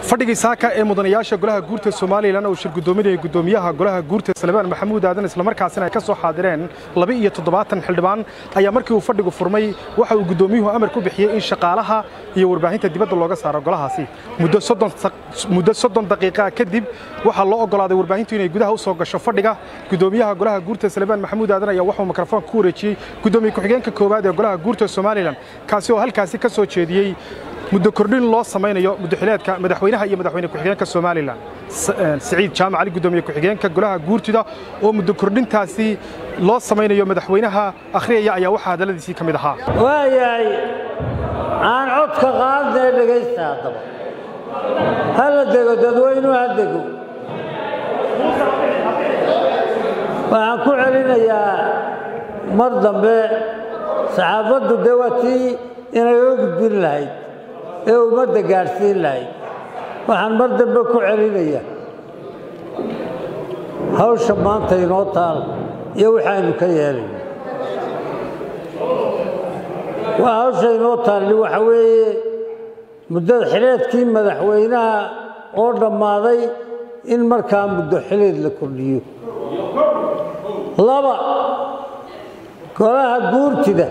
fadhigii saaka ee mudanayaasha golaha guurta somalilan oo shir gudoominaya gudoomiyaha golaha guurta salebaan maxamuud aadan islamarkaasina ay ka soo xaadireen laba iyo toddobaatan xildhibaan ayaa markii uu fadhigu furmay waxa uu gudoomiyuhu amar ku bixiyey in shaqaalaha iyo warbaahinta dibadda looga saaro golahaasi muddo soddon daqiiqaa kadib waxaa loo oggolaaday warbaahintu inay gudaha u soo gasho fadhiga gudoomiyaha golaha guurta salebaan maxamuud aadan ayaa waxuu mikrofoonka ku wareejiyey gudoomiye ku-xigeenka koowaad ee golaha guurta somalilan kaasi oo halkaasi ka soo jeediyey muddo kordhin loo samaynayo muddoxileedka madaxweynaha iyo madaxweyne ku-xigeenka somalilan siciid jaamac cali gudoomiye ku-xigeenka golaha guurtida oo muddo kordhintaasi loo samaynayo madaxweynaha akhriyaya ayaa waxaa hadalladiisii ka mid ahaa waayahay aan codka qaadnee dhegaysta haddaba hala dego dadweynuhu ha dego waxaan ku celinayaa mar dambe saxaafaddu dee waa tii inaga gudbin lahayd ee ummadda gaadhsiin lahayd waxaan mar dambe ku celinaya hawsha maanta inoo taal iyo waxaaynu ka yeelayno waa hawsha inoo taalli waxa weeye muddada xileedkii madaxweynaha oo dhammaaday in markaa muddo xileed la kordhiyo laba golaha guurtida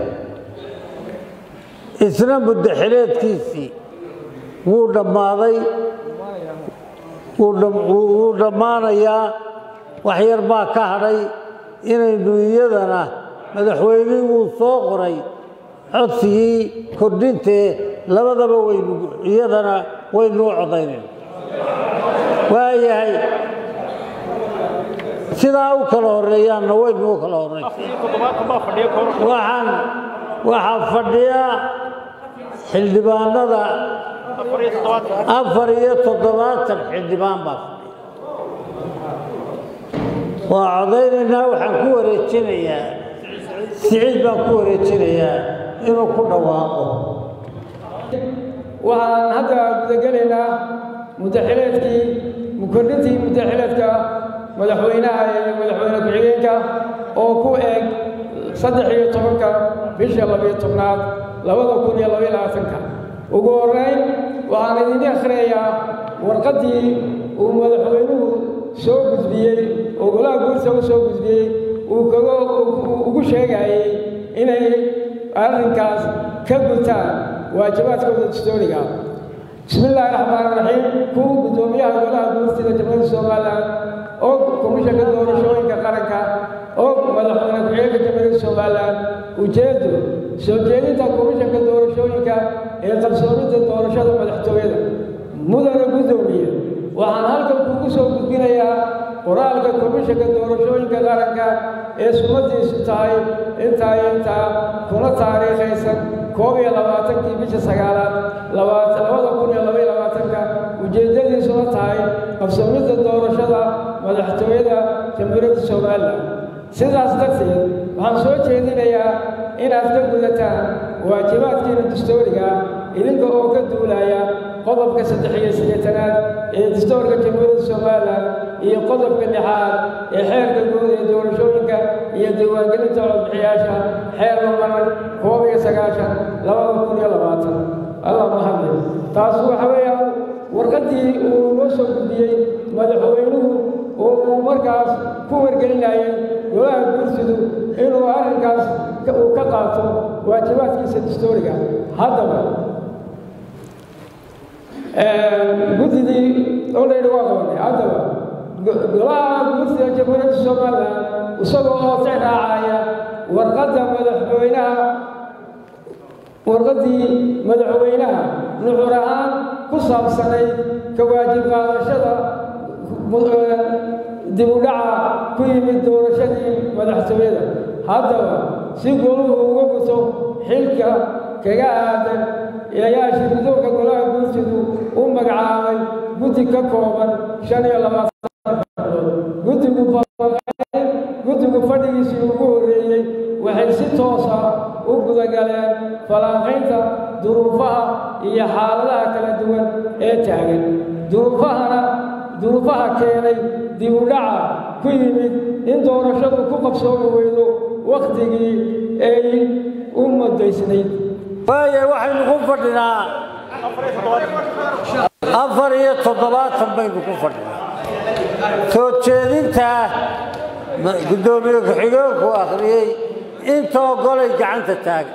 isna muddo xileedkiisii wuu dhammaaday wuu dhammaanayaa wax yar baa ka hadhay inaynu iyadana madaxweynihii wuu soo qoray codsigii kordhintee labadaba waynu iyadana waynuu codaynayna waayahay sidaa u kala horreeyaanna waynuu kala horraywaxaan waxaa fadhiya xildhibaanada afar iyo toddobaatan xildhibaan baa fadhiya waa codaynaynaa waxaan ku wareejinayaa siciid baan ku wareejinayaa inuu ku dhawaaqo waxaan hadda gudagelaynaa muddaxileedkii kordhintii muddaxileedka madaxweynaha iyo madaxweyne ku-xigeenka oo ku eg saddex iyo tobanka bisha labiyo tobnaad labada kun iyo labaiyo labaatanka ugu horrayn waxaan idin akhriyayaa warqaddii uu madaxweynuhu soo gudbiyey oo golaha guurta u soo gudbiyey uu kaga ugu sheegayey inay arrinkaas ka gutaan waajibaadkooda dastooriga bismi illaahi raxmaan raxiim kuwa guddoomiyaha golaha guurtida jamhuuriyadda somalilan oo komishanka doorashooyinka qaranka oo madaxweyne ku-xigeenka jamhuuriyadda somalilan ujeeddu soo jeedinta komishanka doorashooyinka ee qabsoomidda doorashada madaxtooyada mudana guddoomiye waxaan halkan kugu soo gudbinayaa qoraalka komishanka doorashooyinka qaranka ee sumadiisu tahay intaa intaa kuna taariikhaysan koob iyo labaatankii bisha sagaalaad labada kun iyo labaiyo labaatanka ujeeddadiisuna tahay qabsoomidda doorashada madaxtooyada jamhuuriyadda somalilan sidaas darteed waxaan soo jeedinayaa inaad ka gudataan waajibaadkiina dastooriga idinka oo ka duulaya qodobka saddex iyo siddeetanaad ee dastoorka jamhuuriyadda somalilan iyo qodobka lixaad ee xeerka guud ee doorashooyinka iyo diiwaangelinta codbixiyaasha xeer lamaran koob iyo sagaashan labada kun iyo labaatan allah mahadle taas waxa weeyaan warqaddii uu noo soo gudbiyey madaxweynuhu oo uu markaas ku wargelinayay golaha guursidu inuu arrinkaas uu ka qaato waajibaadkiisa dastooriga haddaba guddidii olayidhi waa qabanay haddaba golaha guurtida jamhuuriyadda somalilan isagoo oo tixraacaya warqadda madaxweynaha warqaddii madaxweynaha nuxur ahaan ku saabsanayd ka waajib qaadashada dib u dhaca ku yimid doorashadii madaxtooyada haddaba si goluhu uga guto xilka kaga aadan ayaa shirgudoonka golaha guurtidu u magacaabay guddi ka kooban shan iyo labaatan guddigu guddigu fadhigiisii ugu horreeyey waxay si toosa u gudagaleen falanqaynta duruufaha iyo xaaladaha kala duwan ee taagan duruufahana duruufaha keenay dib u dhaca ku yimid in doorashadu ku qabsoomi weydo wakhtigii ay u muddaysnayd waaye waxaynu ku fadhinaa afar iyo toddobaatan baynu ku fadhinaa soo jeedintaa guddoomiye ku-xigeenku akhriyey intoo golay gacanta taagan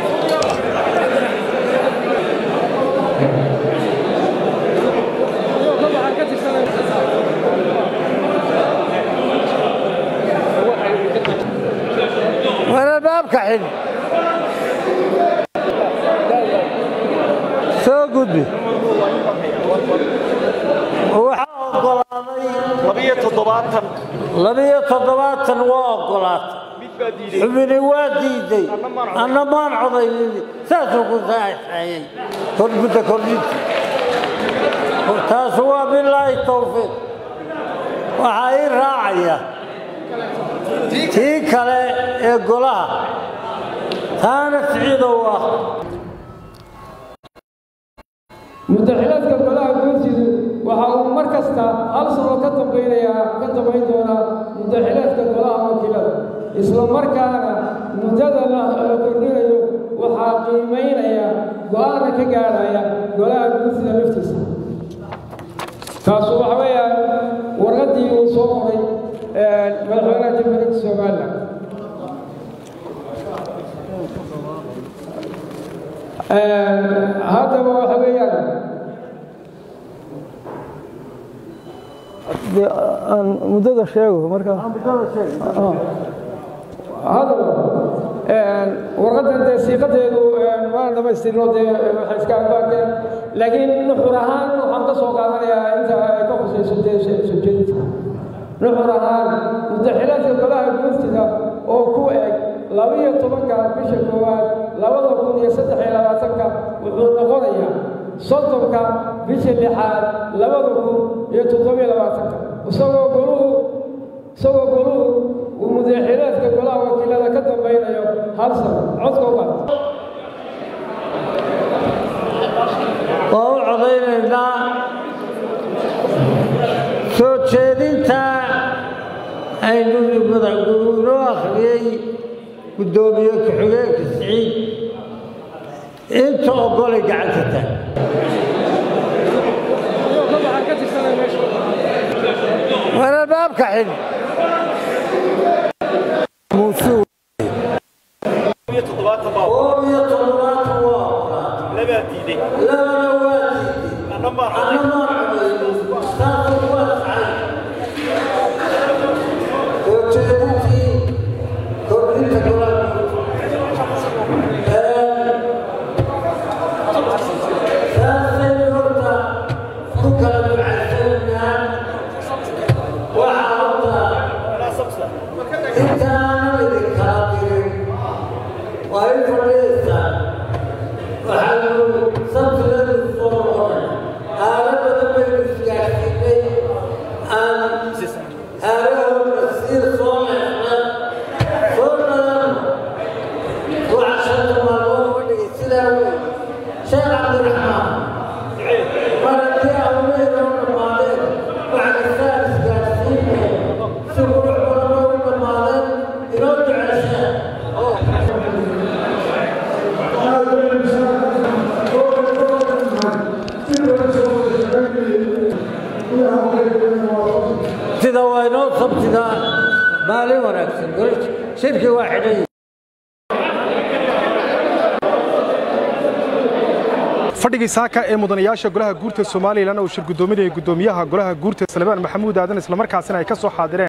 warbaabka xidh soo gudbi waxaa ogolaaday labiyo toddobaatan labiyo toddobaatan waa ogolaatay xubini waa diiday anna maan codaynin saasuu ku saaxeeyey kormudda kordhinta taasu waa bilaahi tawfiiq waxaa ii raacaya tii kale ee golaha taana siciidow ah mudaxilaadka golaha guurtidu waxa uu mar kasta hal sano ka dambaynayaa ka dambayn doonaa mudaxilaadka golaha wakiilada isla markaana muddada la kordhinayo waxaa qiimaynaya go-aana ka gaadhaya golaha guurtida laftiisa taasu waxa weeyaan warqaddii uu soo qoray madaxweynaha jamhuuriyadda somalilan haddaba waxa weeyaan aan muddada sheego marka haddaba warqaddan dee siiqadeedu waan dhamaystirno dee waxay iska ambaarkeen laakiin nuxur ahaan waxaan ka soo qaadanayaa inta ay ka khusayso dee soo jeedinta nuxur ahaan mudaxilaadka golaha guurtida oo ku eg labiyo tobanka bisha koowaad labada kun iyo saddex iyo labaatanka wuxuu noqonayaa soddonka bisha lixaad labada kun iyo toddobiyo labaatanka isagoo goluhu isagoo goluhu uu mudaxilaadka golaha wakiilada ka dambaynayo hal sano codka u qaata waa u codaynaynaa soo jeedinta aynu madaxguurinoo akhriyey guddoomiye ku-xigeenka siciid inta ogolay gacanta taag waralbaabka xidh muusuu iyo toddobaatan baa koob iyo toddobaatan waa ogolaa labaa diiday labana waa diiday anna maan coday anaa sabsa sheekh cabdiraxmaan maragti awmeedoo dhammaadeen waxkasaa isgaarsiinaya si qurux badan oo u dhammaadeen inoo duceysaan sida waa inoo sabtida maalin wanaagsan shirki waa xidhan fadhigii saaka ee mudanayaasha golaha guurta somalilan uu shir guddoominaya guddoomiyaha golaha guurta salebaan maxamuud aadan islamarkaasina ay ka soo xaadireen